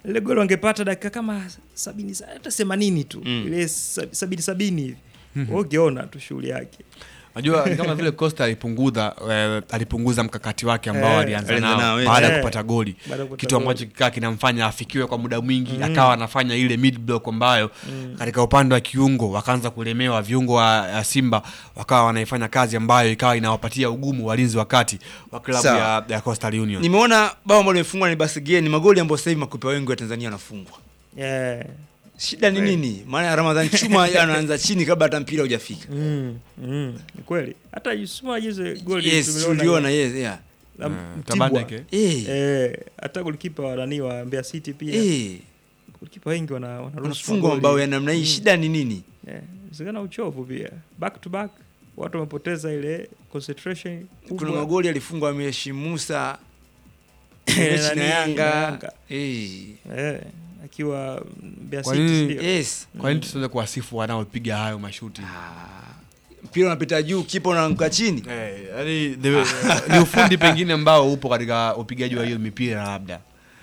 ile goli wangepata dakika kama sabini sa- hata themanini tu Mm. ile sa- sabini sabini hivi Wewe ungeona tu shughuli yake Najua ni kama vile Costa alipunguza eh, alipunguza mkakati wake ambao Eh, alianza alianza nao nao, eh. baada ya Eh, kupata goli, baada ya kupata kitu goli. ambacho kikaa kinamfanya afikiwe kwa muda mwingi, akawa anafanya ile mid block ambayo katika upande wa kiungo wakaanza kulemewa, viungo wa, wa Simba wakawa wanaifanya kazi ambayo ikawa inawapatia ugumu walinzi wa kati wa klabu Sawa. ya, ya Coastal Union. nimeona bao ambalo limefungwa ni Basige, ni magoli ambayo sasa hivi makopa wengi wa Tanzania wanafungwa. yeah. Shida ni nini? Maana Ramadhan Chuma anaanza chini kabla hata mpira hujafika. mm. Mm. ni kweli hata Yusuma juzi goli Yes, tuliona tuliona yes, yeah. la Eh, Mtibwa. Tabandeke. Eh. Eh, hata golikipa wa nani wa Mbeya City pia Eh. golikipa wengi wana wanaruhusu Wanafungwa magoli. mabao ya namna hii. Mm. Shida ni nini? Eh, inawezekana uchovu pia back to back watu wamepoteza ile concentration kubwa. Kuna magoli alifungwa Ameshi Musa Eh, mechi nani, na na Yanga. Yanga. Eh. eh, akiwa Mbeya Kwa City nini- ndio. Yes. Kwa nini tusiweze kuwasifu wanaopiga hayo mashuti? Ah, Mpira unapita juu, kipa unaanguka chini. Eh, yani the, ni ufundi pengine ambao upo katika upigaji wa hiyo mipira labda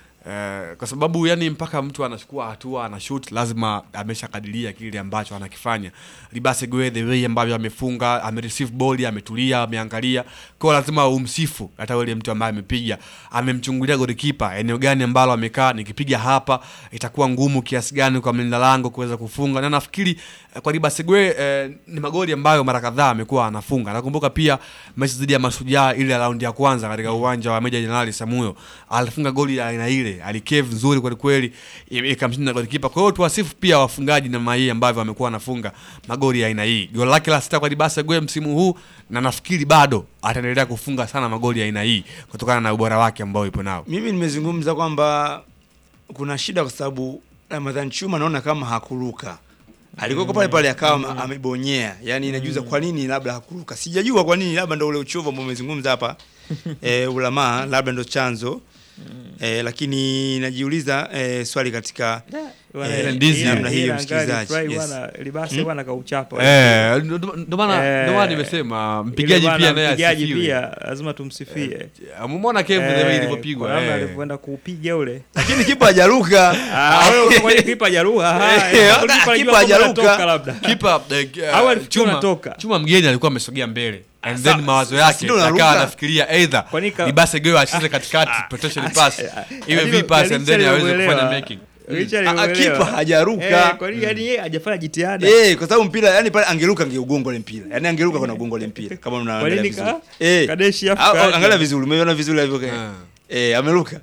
Eh, kwa sababu yani mpaka mtu anachukua hatua ana shoot lazima ameshakadiria kile ambacho anakifanya. Libase Gwe the way ambavyo amefunga, amereceive ball, ametulia, ameangalia. Kwa lazima umsifu hata yule mtu ambaye amepiga. Amemchungulia golikipa eneo gani ambalo amekaa, nikipiga hapa itakuwa ngumu kiasi gani kwa mlinda lango kuweza kufunga. Na nafikiri eh, kwa Libase Gwe eh, ni magoli ambayo mara kadhaa amekuwa anafunga. Nakumbuka pia mechi dhidi ya Mashujaa ile raundi ya kwanza katika uwanja wa Meja Jenerali Samuyo alifunga goli ya aina ile, alikeve nzuri kweli kweli, i- ikamshinda golikipa. Kwa hiyo tuwasifu pia wafungaji namna hii ambavyo wamekuwa wanafunga magoli ya aina hii. Goli lake la sita kwa Libasa Gwe msimu huu, na nafikiri bado ataendelea kufunga sana magoli ya aina hii kutokana na ubora wake ambao ipo nao. Mimi nimezungumza kwamba kuna shida kwa sababu Ramadhan Chuma naona kama hakuruka. Alikuwa pale pale akawa amebonyea. Yaani inajuza kwa nini labda hakuruka. Sijajua kwa nini labda ndio ule uchovu ambao umezungumza hapa. eh, ulamaa labda ndo chanzo. Eh, lakini najiuliza eh, swali katika Bwana, Eh, ile ndizi ila- namna hiyo, ila msikilizaji, angali fry yes. bwana, Libase bwana kauchapa Eh, ndo- ndo ndo maana Eh, ndo maana nimesema Ile mpigaji bwana, pia naye mpigaji asifiwe. pia lazima tumsifie Umeona Kevu the way Eh, ilivyopigwa. kwa namna eh. alivyoenda kuupiga ule lakini kipa hajaruka. Ah, wewe kwa nini kipa hajaruka? Ah, Eh, kipa kipa alijua kwamba hajaruka. anatoka labda. kipa eh, eh, Au alifikiri chuma, unatoka. chuma mgeni alikuwa amesogea mbele and Sa- then mawazo sa- yake si ndo unaruka? akawa anafikiria either Kwa nini ka- Libase Gwe acheze katikati protection pass iwe Yaani- v pass and then yaani aweze alielewa. kufanya making Richard Ah, ah, alielewa. kipa hajaruka. Eh, kwa nini yani yeye hajafanya jitihada? Eh, kwa sababu mpira yani pale angeruka angeugonga ile mpira. Yaani angeruka kwa ugonga ile mpira kama Kwa unaangalia nini vizuri. ka- Eh. kadeshi afu Ah, kaje? Angalia vizuri, umeona vizuri alivyo. Ah. Eh, ameruka.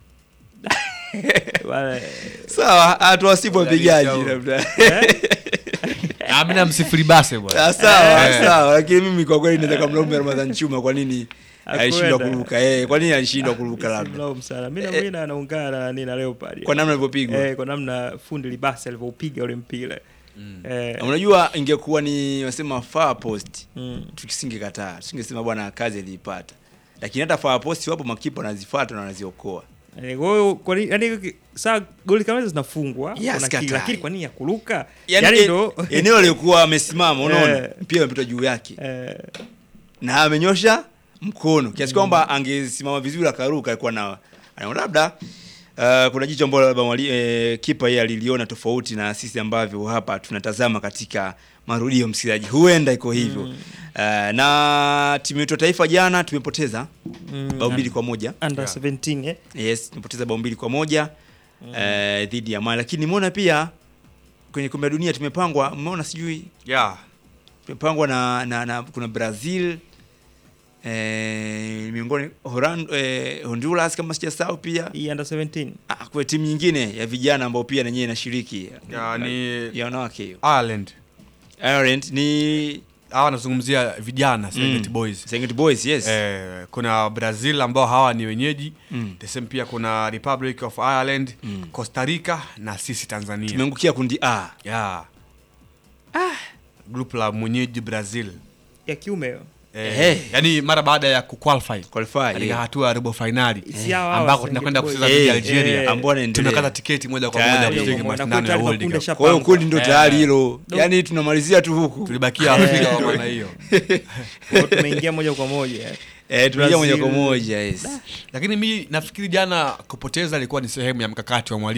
Bwana, Sawa, atuwasibu wapigaji Shauri. labda. amna msifu Libase bwana Ah, Sawa, Eh. sawa, lakini mimi kwa kweli naweza kumlaumu Ramadhan Chuma kwa nini alishindwa Hakwenda. kuruka. Eh, kwa nini alishindwa kuruka labda? simlaumu sana. Mimi na mimi na- naungana na nani na Leopard. Kwa namna alivyopigwa. eh, kwa namna fundi Libase alivyoupiga ule mpira. Eh, Na Unajua ingekuwa ni wasema far post. mm. Tusingekataa. Tusingesema bwana kazi aliipata. Lakini hata far post wapo makipa wanazifuata na wanaziokoa. Eh, kwa hiyo kwa nini yani saa goli kama hizo zinafungwa Yes, kuna katai. kili, lakini kwa nini ya kuruka? Yaani Yaani e- ndo eneo aliokuwa amesimama unaona Eh. mpira umepita juu yake eh, na amenyosha mkono kiasi kwamba angesimama vizuri akaruka alikuwa na anaona labda uh, kuna jicho ambalo labda mwali- eh, kipa yeye aliliona tofauti na sisi ambavyo hapa tunatazama katika marudio msikilizaji huenda iko hivyo uh, na timu yetu ya taifa jana tumepoteza mm, bao mbili kwa moja under Yeah. 17 eh. yes tumepoteza bao mbili kwa moja eh, dhidi ya Mali lakini nimeona pia kwenye kombe la dunia tumepangwa mmeona sijui yeah tumepangwa na, na, na kuna Brazil eh, miongoni Horan, eh, Honduras kama sijasahau pia Hii under 17. ah, kwa timu nyingine ya vijana ambao pia nenyewe inashiriki Ya, ni- ya wanawake hiyo Ireland Ireland ni hawa wanazungumzia vijana Serengeti Mm. Boys Serengeti Boys yes Eh, kuna Brazil ambao hawa ni wenyeji Mm. the same pia kuna Republic of Ireland Mm. Costa Rica na sisi Tanzania tumeangukia kundi A yeah. group la mwenyeji Brazil Ya kiume hiyo. eh, Eh. yani mara baada ya kuqualify qualify katika yeah. hatua ya robo finali Si hawa hawa ambako Serengeti tunakwenda Boys. kucheza Eh, dhidi ya eh, Algeria ambao wanaendelea. tumekata tiketi moja kwa Tayari. moja Moja kushiriki kwa moja. mashindano ya Nakuta World makundi Cup. sha- kwa hiyo Pangwa. kundi ndo Eh. tayari hilo Do- yani tunamalizia tu huku tulibakia Afrika kwa maana hiyo Kwa hiyo tumeingia moja kwa moja. eh. eh, tunaingia moja kwa Brazil. moja yes lakini mi nafikiri jana kupoteza ilikuwa ni sehemu ya mkakati wa mwalimu